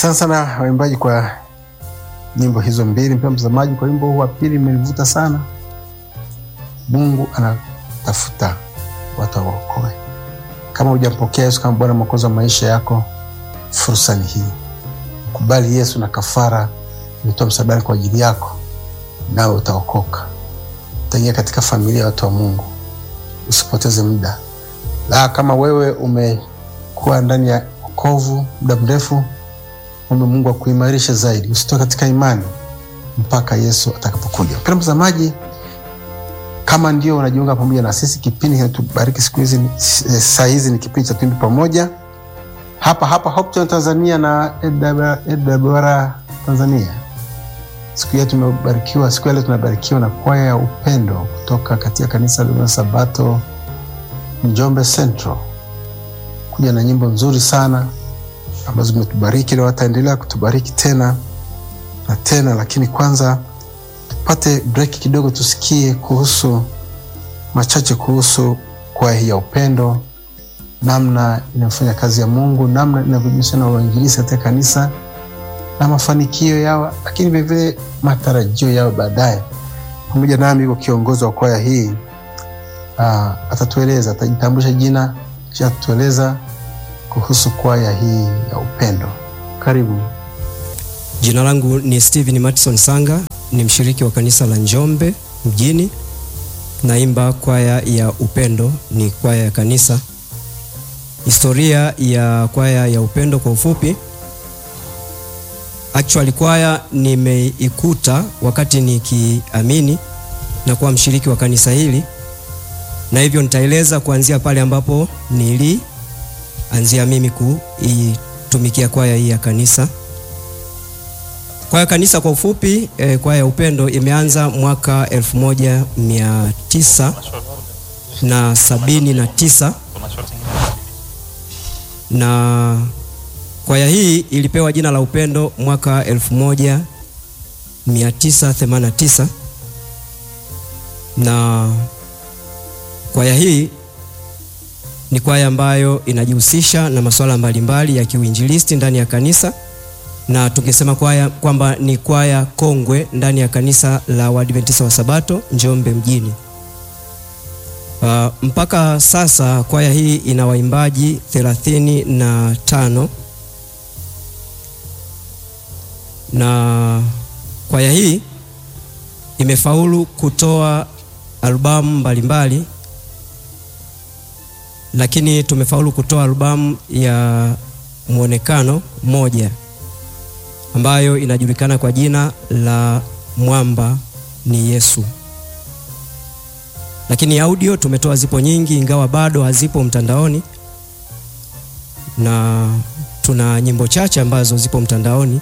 Asante sana waimbaji kwa nyimbo hizo mbili. Mpendwa mtazamaji, kwa wimbo huu wa pili imenivuta sana. Mungu anatafuta watu awaokoe. Kama hujampokea Yesu kama Bwana Mwokozi wa maisha yako, fursa ni hii. Kubali Yesu na kafara imetoa msalabani kwa ajili yako, nawe utaokoka, utaingia katika familia ya watu wa Mungu. Usipoteze muda. La, kama wewe umekuwa ndani ya wokovu muda mrefu, ombe Mungu akuimarishe zaidi, usitoke katika imani mpaka Yesu atakapokuja. Mpendwa mtazamaji, kama ndio unajiunga pamoja na sisi, kipindi kinatubariki siku hizi, saa hizi ni kipindi cha Tuimbe Pamoja hapa hapa Hope Channel Tanzania na AWR Tanzania. Siku ya tumebarikiwa, siku ya leo tunabarikiwa na kwaya ya upendo kutoka katika kanisa la Sabato Njombe Central, kuja na nyimbo nzuri sana ambazo zimetubariki na wataendelea kutubariki tena na tena, lakini kwanza tupate break kidogo, tusikie kuhusu machache kuhusu kwaya hii ya upendo, namna inayofanya kazi ya Mungu, namna inavyojihusisha na uinjilisti katika kanisa na mafanikio yao, lakini vilevile matarajio yao baadaye. Pamoja nami yuko kiongozi wa kwaya hii uh, atatueleza, atajitambulisha jina kisha atatueleza kuhusu kwaya hii ya upendo. Karibu. Jina langu ni Steven Matson Sanga, ni mshiriki wa kanisa la Njombe mjini. Naimba kwaya ya upendo, ni kwaya ya kanisa. Historia ya kwaya ya upendo kwa ufupi, actually kwaya nimeikuta wakati nikiamini na kuwa mshiriki wa kanisa hili, na hivyo nitaeleza kuanzia pale ambapo nilianzia mimi kuitumikia kwaya hii ya kanisa. Kwaya kanisa kwa ufupi eh, kwaya ya upendo imeanza mwaka elfu moja mia tisa na sabini na tisa na kwaya hii ilipewa jina la upendo mwaka elfu moja mia tisa themanini na tisa na kwaya hii ni kwaya ambayo inajihusisha na masuala mbalimbali ya kiuinjilisti ndani ya kanisa na tungesema kwaya kwamba ni kwaya kongwe ndani ya kanisa la Waadventista wa Sabato Njombe mjini. Uh, mpaka sasa kwaya hii ina waimbaji thelathini na tano na kwaya hii imefaulu kutoa albamu mbalimbali, lakini tumefaulu kutoa albamu ya mwonekano moja ambayo inajulikana kwa jina la Mwamba ni Yesu. Lakini audio tumetoa zipo nyingi, ingawa bado hazipo mtandaoni, na tuna nyimbo chache ambazo zipo mtandaoni,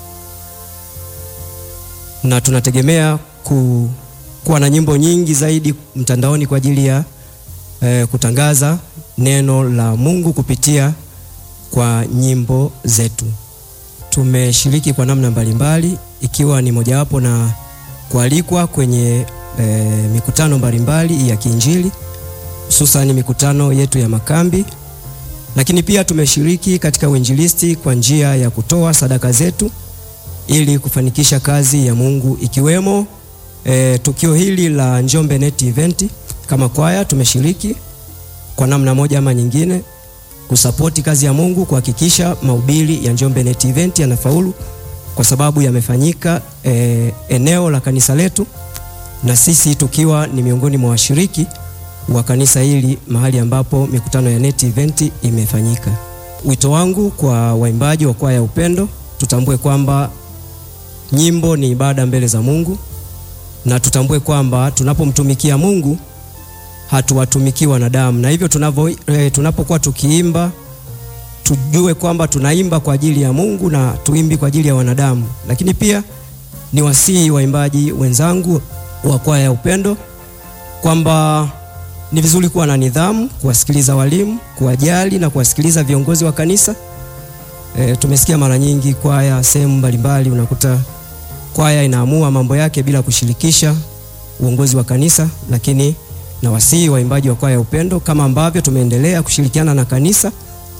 na tunategemea ku, kuwa na nyimbo nyingi zaidi mtandaoni kwa ajili ya eh, kutangaza neno la Mungu kupitia kwa nyimbo zetu. Tumeshiriki kwa namna mbalimbali ikiwa ni mojawapo na kualikwa kwenye e, mikutano mbalimbali ya kiinjili hususani mikutano yetu ya makambi, lakini pia tumeshiriki katika uinjilisti kwa njia ya kutoa sadaka zetu ili kufanikisha kazi ya Mungu ikiwemo e, tukio hili la Njombe Net Event. Kama kwaya tumeshiriki kwa namna moja ama nyingine kusapoti kazi ya Mungu kuhakikisha mahubiri ya Njombe Net Event yanafaulu kwa sababu yamefanyika e, eneo la kanisa letu na sisi tukiwa ni miongoni mwa washiriki wa kanisa hili mahali ambapo mikutano ya Net Event imefanyika. Wito wangu kwa waimbaji wa kwaya ya upendo, tutambue kwamba nyimbo ni ibada mbele za Mungu na tutambue kwamba tunapomtumikia Mungu hatuwatumikii wanadamu, na hivyo tunavyo e, tunapokuwa tukiimba tujue kwamba tunaimba kwa ajili ya Mungu na tuimbi kwa ajili ya wanadamu. Lakini pia ni wasihi waimbaji wenzangu wa kwaya ya upendo kwamba ni vizuri kuwa na nidhamu, kuwasikiliza walimu, kuwajali na kuwasikiliza viongozi wa kanisa. E, tumesikia mara nyingi kwaya sehemu mbalimbali unakuta kwaya inaamua mambo yake bila kushirikisha uongozi wa kanisa, lakini na wasihi waimbaji wa kwaya ya upendo kama ambavyo tumeendelea kushirikiana na kanisa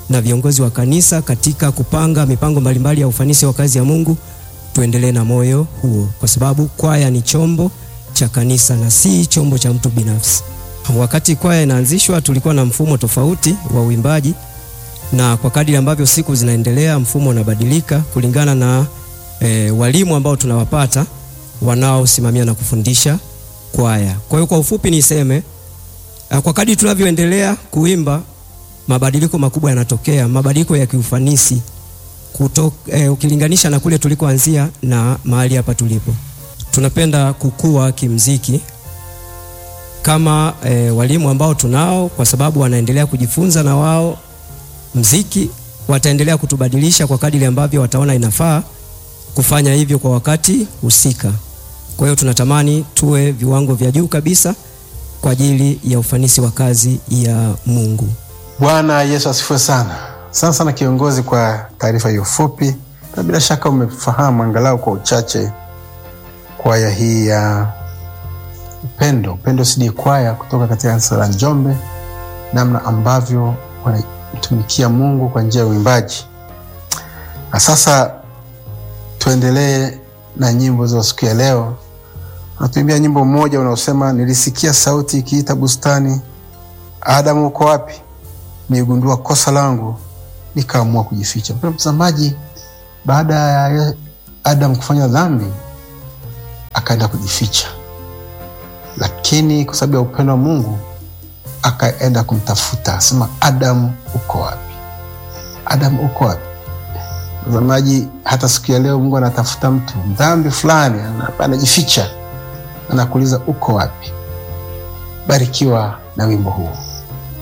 na viongozi wa kanisa katika kupanga mipango mbalimbali ya ufanisi wa kazi ya Mungu, tuendelee na moyo huo, kwa sababu kwaya ni chombo cha kanisa na si chombo cha mtu binafsi. Wakati kwaya inaanzishwa, tulikuwa na mfumo tofauti wa uimbaji, na kwa kadiri ambavyo siku zinaendelea, mfumo unabadilika kulingana na e, walimu ambao tunawapata wanaosimamia na kufundisha kwaya. Kwa hiyo kwa ufupi niseme kwa kadri tunavyoendelea kuimba mabadiliko makubwa yanatokea, mabadiliko ya kiufanisi kuto, eh, ukilinganisha na kule tulikoanzia na mahali hapa tulipo. Tunapenda kukua kimziki kama eh, walimu ambao tunao, kwa sababu wanaendelea kujifunza na wao mziki, wataendelea kutubadilisha kwa kadiri ambavyo wataona inafaa kufanya hivyo kwa wakati husika. Kwa hiyo tunatamani tuwe viwango vya juu kabisa kwa ajili ya ufanisi wa kazi ya Mungu. Bwana Yesu asifiwe sana. Sana sana kiongozi, kwa taarifa hiyo fupi, na bila shaka umefahamu angalau kwa uchache kwaya hii ya Upendo, Upendo CD kwaya kutoka katika kanisa la Njombe, namna ambavyo wanatumikia Mungu kwa njia ya uimbaji. Na sasa tuendelee na nyimbo za siku ya leo. Natuimbia nyimbo mmoja unaosema nilisikia sauti ikiita bustani, Adamu uko wapi? Nigundua kosa langu, nikaamua kujificha. Mpendwa mtazamaji, baada ya Adamu kufanya dhambi akaenda kujificha, lakini kwa sababu ya upendo wa Mungu akaenda kumtafuta, asema Adamu uko wapi? Adamu uko wapi? Mtazamaji, hata siku ya leo Mungu anatafuta mtu dhambi fulani, anajificha, anakuuliza uko wapi? Barikiwa na wimbo huu.